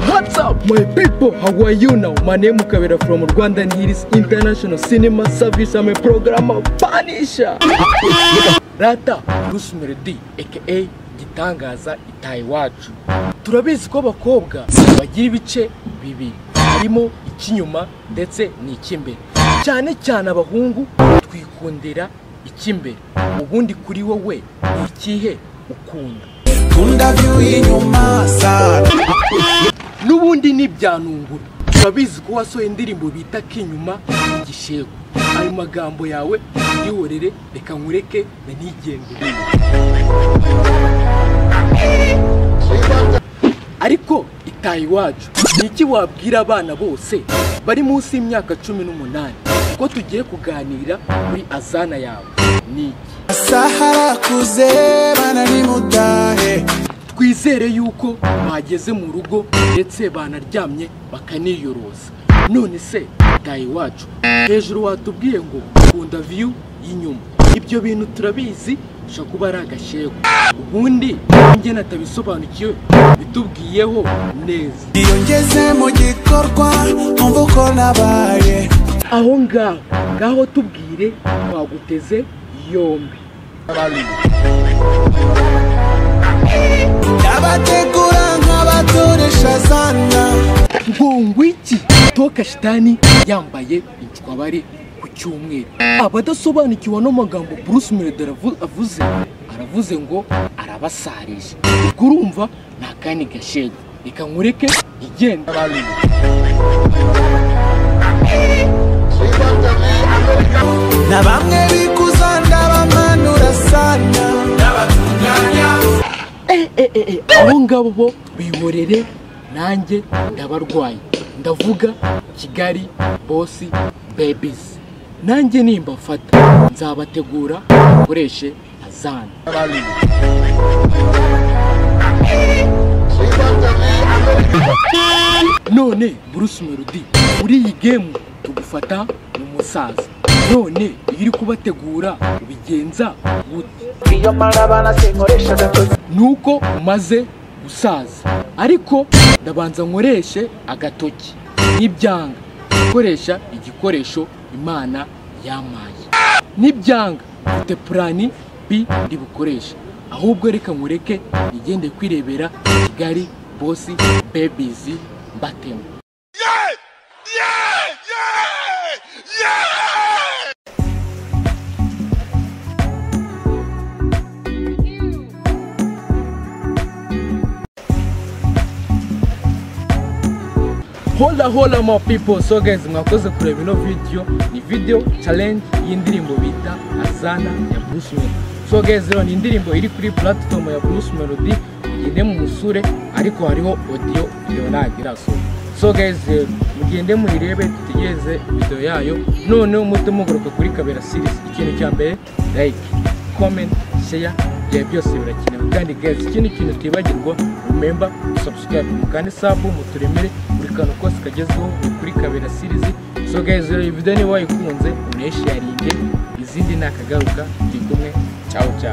What's up, my people? How are you now? My name is Kabira from Rwanda and here is International Cinema Service. I'm a programmer Panisha. Rata Rusmeredi, aka Gitangaza Itaye Wacu. Turabizi ko abakobwa bagira ibice bibiri harimo icy'inyuma ndetse n'icy'imbere. Cyane cyane abahungu twikundira icy'imbere. Ubundi kuri wowe ni ikihe ukunda? Kunda view inyuma sana n'ubundi ntibyanungura turabizi ko wasohoye indirimbo bita k'inyuma igishego ayo magambo yawe yihorere reka nkureke na ntigendere ariko itaye iwacu ni iki wabwira abana bose bari munsi y'imyaka cumi n'umunani ko tugiye kuganira kuri azana yawe ni iki Sahara kuze bana ni mudahe twizere yuko bageze mu rugo ndetse banaryamye bakaniyoroza none se tayi wacu hejuru watubwiye ngo kunda viyu y'inyuma ibyo bintu turabizi bishobora kuba ari agashego ubundi njye natabisobanukiwe bitubwiyeho neza iyo ngeze mu gikorwa nkumva uko nabaye aho ngaho ngaho tubwire twaguteze yombi ndabategura nk'abatoresha zana ngongwiki toka shitani yambaye incwabari ku cyumweru abadasobanukiwe ano magambo bruce melody aravu- avuze aravuze ngo arabasarije ubwo urumva ni akandi gashego reka nkureke igenda na bamwe bikuza ndabamanura sana ndabatunganya abo ngabo bo bihorere nanjye ndabarwaye ndavuga kigali bosi bebizi nanjye nimbafata nzabategura bakoreshe azana none bruce melody muri iyi gemu tugufata mu musaza none iyo uri kubategura ubigenza gute iyo mara banasinkoresha agatoki nuko umaze gusaza ariko ndabanza nkoreshe agatoki n'ibyanga gukoresha igikoresho imana yampaye n'ibyanga mfite purani bi ndi bukoreshe ahubwo reka nkureke nigende kwirebera kigali bosi bebizi mbatema hola hola my people so guys mwakoze kureba ino video ni video challenge y'indirimbo bita azana ya bruce melody so guys rero ni indirimbo iri kuri platform ya bruce melody mugende mumusure ariko hariho audio iyo ntagira so so guys eh, mugende muyirebe dutegereze video yayo noneho muhite mugaruka kuri kabera series ikintu cya mbere like comment share ibyo byose birakenewe kandi guys ikindi kintu utibagirwa remember subscribe mukande sabu muturemere buri kantu kose kagezweho ni kuri kabera series so guys rero iyi video niba wayikunze unayisharinge izindi ni akagaruka turi kumwe ciao ciao